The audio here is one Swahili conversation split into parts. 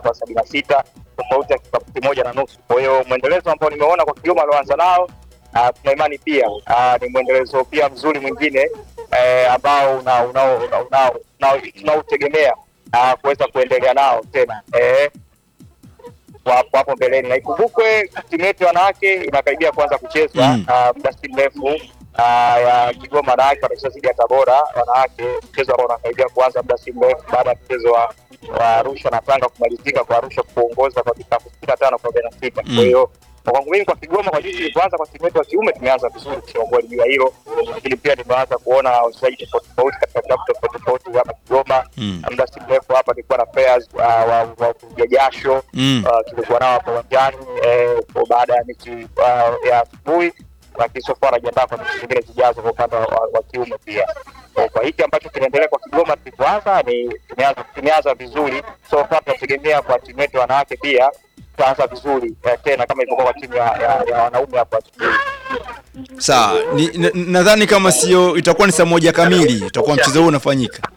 kwa sabini na sita tofauti ya kikapu kimoja na nusu. Kwa hiyo mwendelezo ambao nimeona kwa Kigoma alioanza nao uh, tuna imani pia uh, ni mwendelezo pia mzuri mwingine eh, ambao unautegemea una, una, una, una, tunautegemea uh, kuweza kuendelea nao tena eh, kwa hapo hapo mbeleni, na ikumbukwe timu yetu ya wanawake inakaribia kuanza kuchezwa Mm. ah, muda si mrefu ah, ya Kigoma wanawake watacheza dhidi ya Tabora wanawake, mchezo ambao unakaribia kuanza muda si mrefu baada ya mchezo wa wa Arusha na Tanga kumalizika kwa Arusha kuongoza kwa vikapu sitini na tano kwa arobaini na sita. Mm. Kwa hiyo kwa kwangu mimi kwa Kigoma kwa jinsi ilivyoanza kwa timu yetu ya kiume tumeanza vizuri kusema kweli juu ya hilo, lakini pia nimeanza kuona wachezaji tofauti tofauti katika klabu tofauti tofauti hapa Kigoma. Mm. Na muda si mrefu hapa nilikuwa na players uh, wa wa kupiga jasho Mm. uh, tulikuwa nao hapo uwanjani eh, kwa baada ya mechi uh, ya asubuhi, lakini so far anajiandaa kwa mechi zingine zijazo kwa upande wa, wa kiume pia. Kwa- Kwa hiki ambacho kinaendelea kwa Kigoma tulivyoanza ni tumeanza tumeanza vizuri, so far tunategemea kwa timu yetu ya wanawake pia tutaanza vizuri eh, tena kama ilivyokuwa kwa timu ya, ya, ya wanaume hapo asubuhi. Sawa, ni- na- nadhani kama sio itakuwa ni saa moja kamili itakuwa mchezo huu unafanyika.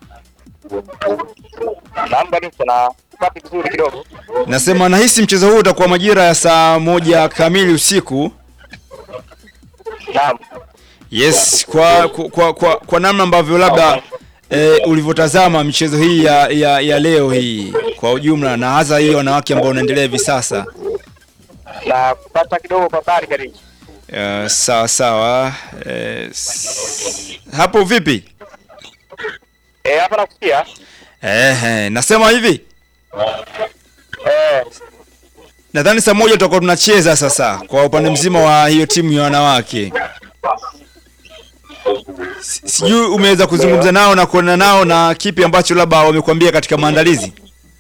Naomba ni tuna tupate vizuri kidogo. Nasema nahisi mchezo huu utakuwa majira ya saa moja kamili usiku. Naam. Yes, kwa kwa kwa, kwa, kwa namna ambavyo labda e, ulivyotazama michezo hii ya, ya, ya leo hii kwa ujumla na hasa hii wanawake ambao unaendelea hivi sasa. Na kupata kidogo kwa habari karibu. Uh, sawa sawa. E, s- hapo vipi? Eh, hapa nakusikia. Ehe, nasema hivi. Eh, Nadhani saa moja tutakuwa tunacheza sasa kwa upande mzima wa hiyo timu ya wanawake. Si- Sijui umeweza kuzungumza nao na kuona nao na kipi ambacho labda wamekwambia katika maandalizi.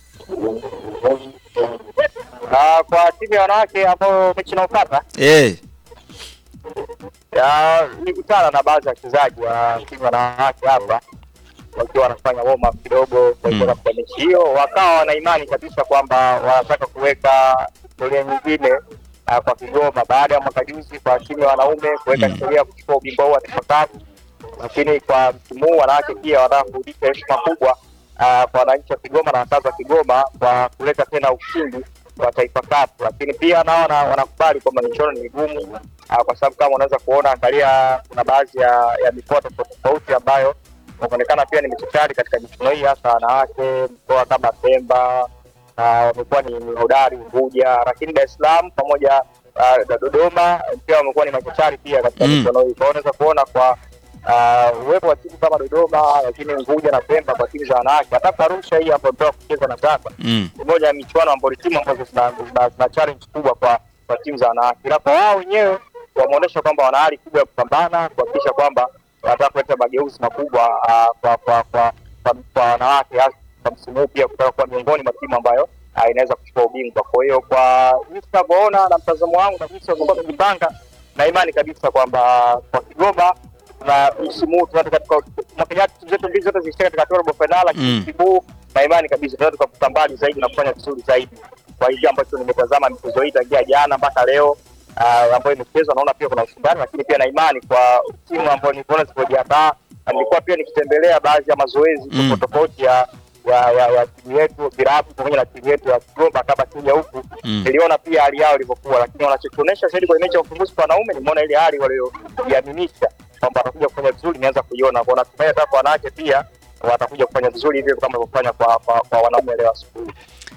na kwa timu ya wanawake ambao mechi inaopata Eh, ya nilikutana na baadhi ya wachezaji wa timu ya wanawake hapa wakiwa wanafanya warm up kidogo kuelekea Mm. katika mechi hiyo, wakawa wana imani kabisa kwamba wanataka kuweka historia nyingine uh, kwa Kigoma baada ya mwaka juzi kwa timu ya wanaume kuweka Mm. historia ya kuchukua ubingwa huu wa Taifa Cup, lakini kwa msimu huu wanawake pia wanataka kurudisha heshima kubwa uh, kwa wananchi wa Kigoma na wakazi wa Kigoma kwa kuleta tena ushindi wa Taifa Cup, lakini pia nao wana- wanakubali kwamba michuano ni migumu uh, kwa sababu kama unaweza kuona, angalia, kuna baadhi ya, ya mikoa tofauti tofauti ambayo wameonekana pia ni michachari katika michuano hii, hasa wanawake, mkoa kama Pemba na wamekuwa ni ni hodari Unguja, lakini Dar es Salaam pamoja uh, na Dodoma pia wamekuwa ni machachari pia katika Mm. michuano hii. Kwa hiyo unaweza kuona kwa uh, uwepo wa timu kama Dodoma, lakini Unguja na Pemba kwa timu za wanawake, hata Arusha hii ambayo ndio kucheza na Tanga mm, ni moja ya michuano ambayo ni timu ambazo zina, zina, zina challenge kubwa kwa kwa timu za wanawake, ila kwa wao wenyewe wameonyesha kwamba wana hali kubwa ya kupambana kuhakikisha kwamba wanataka kuleta mageuzi makubwa uh, kwa kwa kwa kwa, kwa wanawake hasa kwa msimu huu pia kutaka kuwa miongoni mwa timu ambayo uh, inaweza kuchukua ubingwa. Kwa hiyo kwa jinsi tunavyoona na mtazamo wangu na jinsi walivyokuwa wamejipanga, na imani kabisa kwamba kwa Kigoma na msimu huu tunataka katika mwaka jana timu zetu mbili zote zilishia katika hatua ya robo fainali, lakini Mm. msimu huu na imani kabisa tunaweza tukavuka mbali zaidi na kufanya vizuri zaidi. Kwa hivyo ambacho nimetazama michezo hii tangia jana mpaka leo uh, ambayo imechezwa, naona pia kuna ushindani, lakini pia na imani kwa timu ambayo niliona zilivyojiandaa, na nilikuwa pia nikitembelea baadhi ya mazoezi Mm. tofauti tofauti ya ya ya, ya timu yetu virabu pamoja na timu yetu ya Kigoma kama kuja huku Mm. niliona pia hali yao ilivyokuwa, lakini wanachokionyesha zaidi kwenye mechi ya ufunguzi kwa wanaume, nimeona ile hali waliojiaminisha kwamba watakuja kufanya vizuri, nianza kuiona kwa natumai hata kwa wanawake pia watakuja kufanya vizuri hivyo kama walivyofanya kwa, kwa, kwa wanaume leo asubuhi.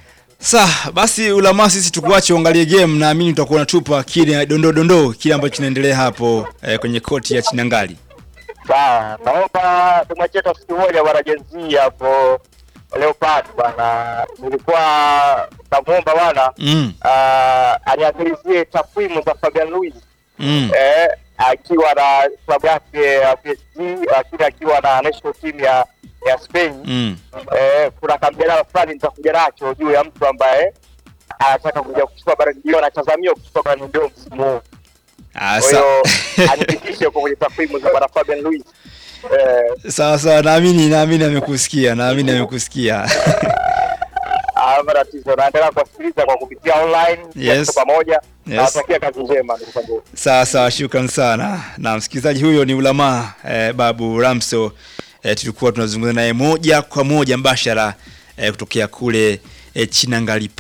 Sa basi ulama sisi tukuache uangalie game, naamini utakuwa unatupa kile dondoo dondoo kile ambacho kinaendelea hapo eh, kwenye koti ya Chinangali. Sawa, naomba tumwachie hata siku moja bwana Jenzi hapo Leopard bwana, nilikuwa namwomba bwana Mm, ah, aniangalizie takwimu za Fabian Luiz mm, eh, akiwa na klabu yake ya PSG, lakini akiwa na national team ya ya Spain mm. eh, kuna kamjadala fulani nitakuja nacho juu ya mtu ambaye anataka kuja kuchukua bara ndio anatazamiwa kuchukua bara ndio msimu huu. Ah, Kwa sa- hiyo anipitishe huko kwenye takwimu za bwana Fabian Luiz eh, sawa sawa, naamini naamini amekusikia, naamini amekusikia. Hamna tatizo, naendelea kuwasikiliza kwa kupitia online Yes. tuko pamoja. Yes. Nawatakia kazi njema ndugu zangu. Sawa sawa, shukran sana. Na msikilizaji huyo ni Ulamaa eh, Babu Ramso eh, tulikuwa tunazungumza naye moja kwa moja mbashara eh, kutokea kule eh, Chinangali